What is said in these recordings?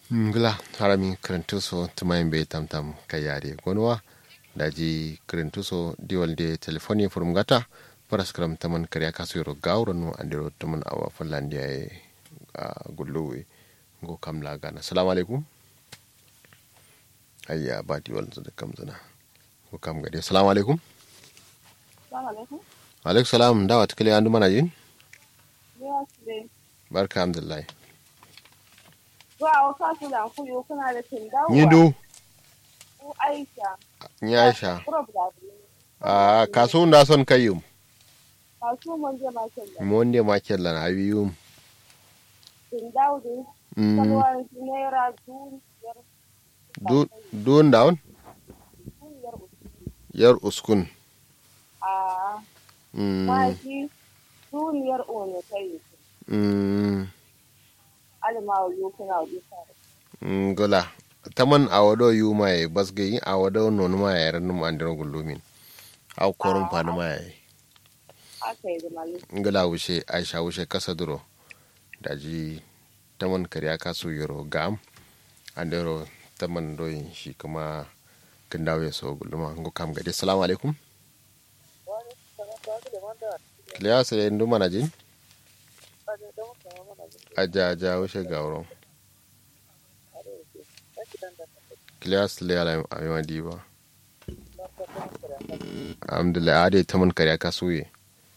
ngla harami krentuso tumayin be tamtam kayare gonwa daji krentuso diwalde telefoni furum gata paras kram taman kariya kasuyoro gawro no andiro taman awa fallandiya e gulluwe go kam lagana assalamu alaikum ayya ba diwal da kam zana go kam gade assalamu alaikum alaikum salam dawa tukale andu mana jin barka alhamdulillah Zuwa wasu su da kuyo kuna da tindawa. nyidu Ku Aisha. ni aisha Kuro bulabuli. a kasu da son kayyum Kasu mun je makin da. monde makella na abiyum Tindawa da mm kalwar naira duniyar du dun down duniyar uku. yar uskun A mm maki duniyar one ta yi. mm Alimawa yau kuna wuce. ngula taman awado yuma e basge yin awado non ma ya ran num andiro gullumin aw korum panu ma ya Aka yi da mali. ngula wushe aisha wushe kasa duro daji taman kariya kasu yoro gam andiro taman doyin shi kuma kindawo ya so gulluma ngo kam gade assalamu alaikum kliya sai ndu mana jin aja aja wushe gawro kliya sile ala ayma diba alhamdulillah ade taman kariya kasu ye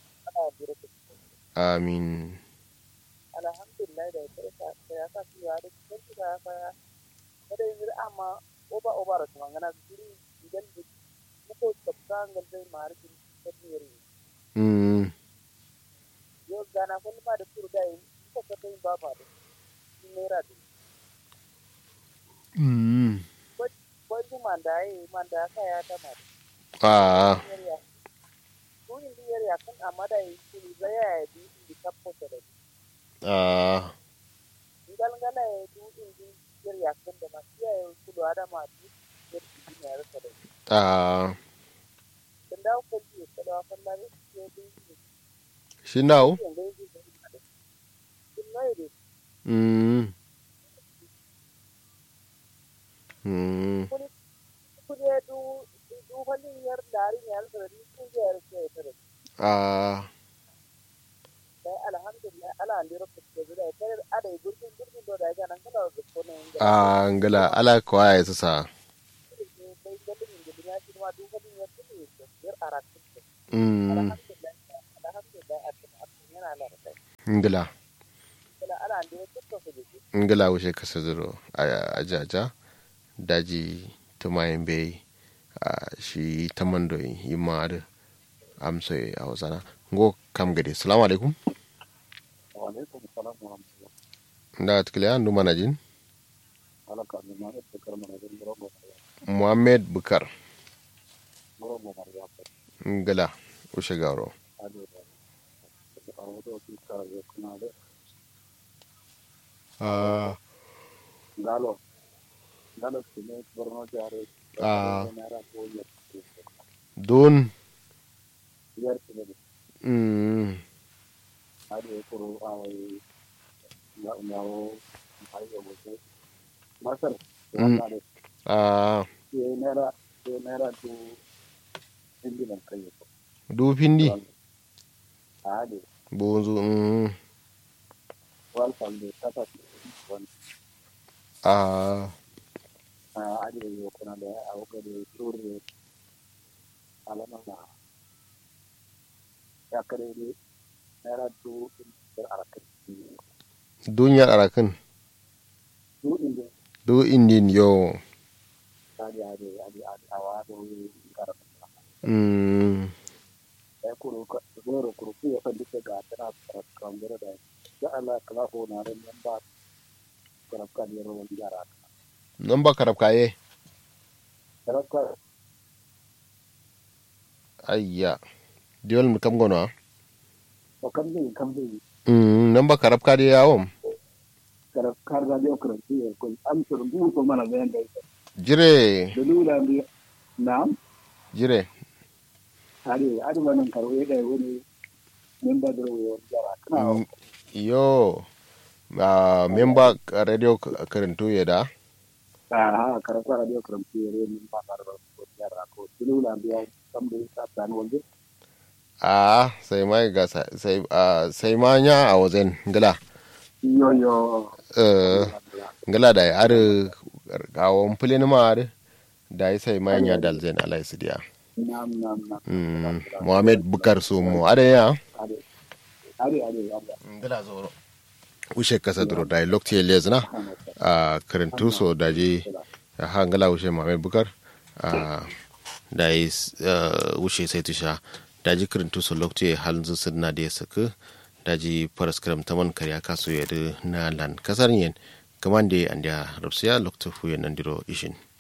amin alhamdulillah da ya ya sa su ya da cikin su da ya ya kada yin amma oba oba da kuma ngana guri idan da muko tsaka ngal dai mari kin tabiri mm yo gana kun ba da turu dai ko ka dai ba ba da naira da mm ko ji manda yi manda ka ya ta ma ah ya ko in di ya kan amma da yi ku zai ya di di kapo da ah ngal ngala ya du in di ya kan da ma ya ku da adama di ya di ne ya rasa da ah dan da ko ji ko da fa la ya di shi now mm mm kuje du du halin yar dari yar da ni kun je yar ke tare ah dai alhamdulillah ala andiro ko je da tare ada gurgin gurgin do da ga nan kala da ko ne ga ah ngala ala ko ay sasa dai da din da ya ci ma du halin yar ke yar arat mm alhamdulillah alhamdulillah a cikin yana la da ngala kala ala andiro ko ko je ngala wushe kasa duro ajaja daji tumayin bai a shi taman do yimma da amso a wasana ngo kam gade assalamu alaikum wa alaikum salam wa rahmatullah da tukile an duma na jin ala ka ma da karma da robo muhammad bukar robo mariya ngala ushe garo ado da a wato su ka ya kuna da ah galo galo ne borno jare Ah. nara ko ya don yar ne mm ade kuro awai na nawo ai ga mutu masar Mm. wannan da ah ke nera ke nera to indinan kai ko du pindi ade bonzu mm wal fal de tata won ah ade yo kuna da awo ga de turu alama na ya kare ne nera to da arakin dunyar arakan to inda du indin yo ade ade ade ade awa do karatu mm ya kuro ka zoro kuro ku ya kan duka ga tana kan gura da ya Allah kala ko na ran nan ba kana kan yaro wani yara nan ba karab kaye kana ka ayya diol mi kam gono o kan bi kan bi mm nan ba karab ka de yawon kana kar da yo kuro ku ko am sur bu ko mana ga yanda jire da lura bi na'am jire ari ari wannan karo ya da wani nan ba da wani yara kana Mm, yo a memba radio karantu ya da ha karanta radio karamtu yare min ba ka da ko yara ko tulu la biya kam da ta tan wanda a sai mai ga sa- sai a sai manya a wajen ngala yo yo eh ngala da ar gawon fulin ma ar da yi sai manya dalzen alai sidiya nam nam nam mm muhammad bukar su mu are ya ade ade ade ade ngala zoro ushe kasa duro da lokti lezna a karantu so da je ha ngala ushe muhammad bukar a da yi ushe sai tusha da ji karantu so lokti halin su na da ya saka da ji faras karam taman karya kaso ya na lan kasar yin kamande an da rabsiya lokti fuyen nan diro ishin